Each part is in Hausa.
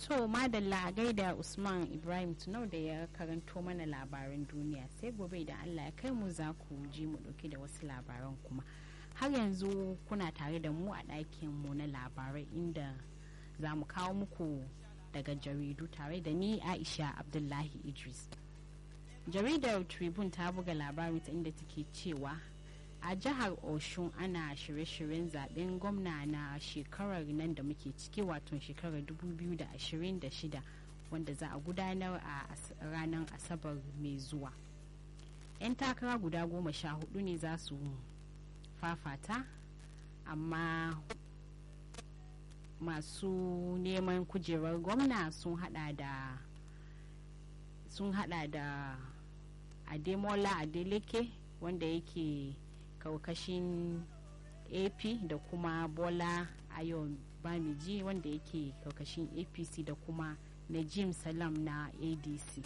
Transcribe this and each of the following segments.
To madalla a gaida Usman Ibrahim Tunau da ya karanto mana labaran duniya sai gobe da Allah ya kai mu za ku ji mu dauke da wasu labaran kuma. Har yanzu kuna tare da mu a ɗakin mu na labarai inda za mu kawo muku daga jaridu tare da ni Aisha Abdullahi Idris. Jaridar Tribune ta buga labarin ta inda take cewa a jihar oshun ana shirye-shiryen zaben gwamna na shekarar nan da muke ciki wato shekarar 2026 wanda za a gudanar a ranar asabar mai zuwa 'yan takara guda goma sha hudu ne za su fafata amma masu neman kujerar gwamna sun hada da sun hada da ademola adeleke wanda yake kaukashin ap da kuma bola ayon bamiji wanda yake kaukashin apc da kuma najim salam na adc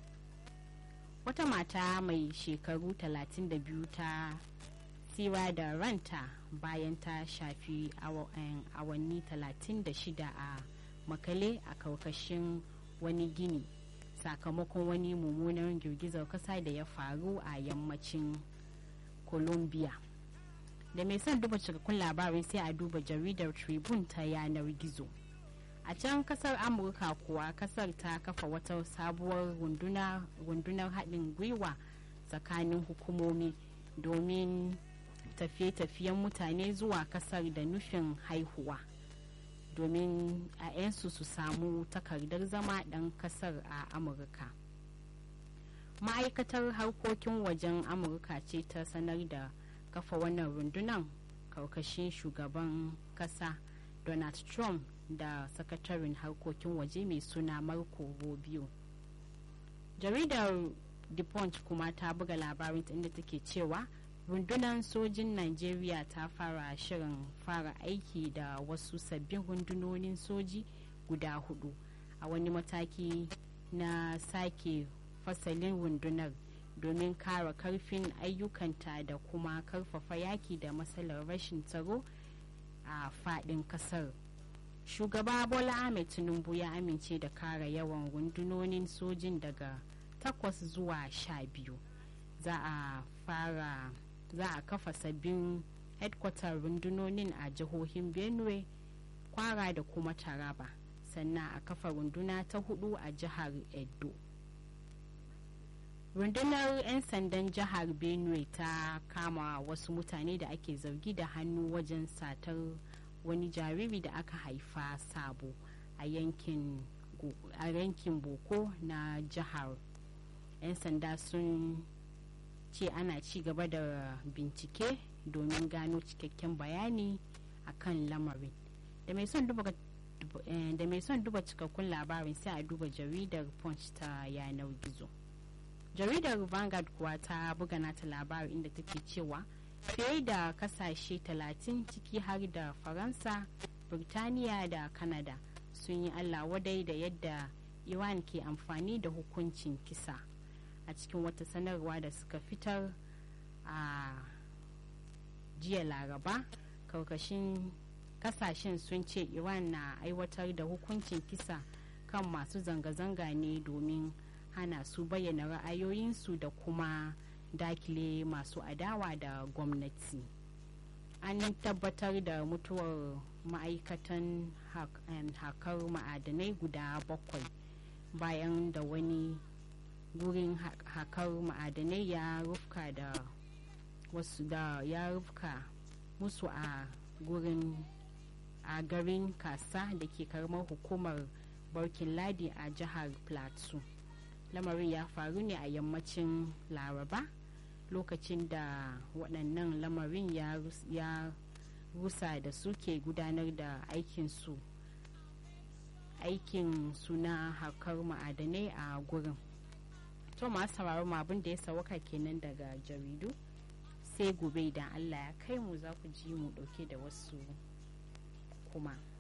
wata mata mai shekaru 32 ta tsira da ranta bayan ta shafi awanni 36 a makale a kaukashin wani gini sakamakon wani mummunan girgizar kasa da ya faru a yammacin colombia da mai son duba cikakkun labarai sai a duba jaridar tribune ta yanar gizo a can kasar amurka kuwa kasar ta kafa wata sabuwar rundunar haɗin gwiwa tsakanin hukumomi domin tafiye-tafiyen mutane zuwa kasar da nufin haihuwa domin a 'yansu su samu takardar zama ɗan kasar a amurka ma'aikatar harkokin wajen amurka ce ta sanar da kafa wannan rundunar karkashin shugaban kasa donald trump da sakataren harkokin waje mai suna marco rubio jaridar the punch kuma ta buga labarin inda take cewa rundunar sojin nigeria ta fara shirin fara aiki da wasu sabbin rundunonin soji guda hudu a wani mataki na sake fasalin rundunar domin kara karfin ayyukanta da kuma karfafa yaki da matsalar rashin tsaro a fadin kasar shugaba bola ahmed tinubu ya amince da kara yawan rundunonin sojin daga takwas zuwa sha biyu za a fara za a kafa sabbin headquarter rundunonin a jihohin benue kwara da kuma taraba sannan a kafa runduna ta hudu a jihar edo rundunar 'yan sandan jihar benue ta kama wasu mutane da ake zargi da hannu wajen satar wani jariri da aka haifa sabo a yankin boko na jihar 'yan sanda sun ce ana ci gaba da bincike domin gano cikakken bayani akan lamarin da mai son duba da mai son duba cikakkun labarin sai a duba jaridar punch ta yanar gizo jaridar vanguard kuwa ta buga nata labarin inda take cewa fiye da kasashe 30 ciki har da faransa birtaniya da canada sun yi allah wadai da yadda iran ke amfani da hukuncin kisa a cikin wata sanarwa da suka fitar a jiya laraba karkashin kasashen sun ce iran na aiwatar da hukuncin kisa kan masu zanga-zanga ne domin hana su bayyana ra'ayoyinsu da kuma dakile masu adawa da gwamnati an tabbatar da mutuwar ma'aikatan hakar ma'adanai guda bakwai bayan da wani gurin hakar ma'adanai ya rufka da wasu da ya rufka musu a gurin a garin kasa da ke karamar hukumar barkin ladi a jihar plateau lamarin ya faru ne a yammacin laraba lokacin da waɗannan lamarin ya rusa da suke gudanar da aikinsu aikin suna hakar ma'adanai a gurin to masu sauraron abin da ya sauka kenan daga jaridu sai gobe idan allah ya kai mu za ku ji mu ɗauke da wasu kuma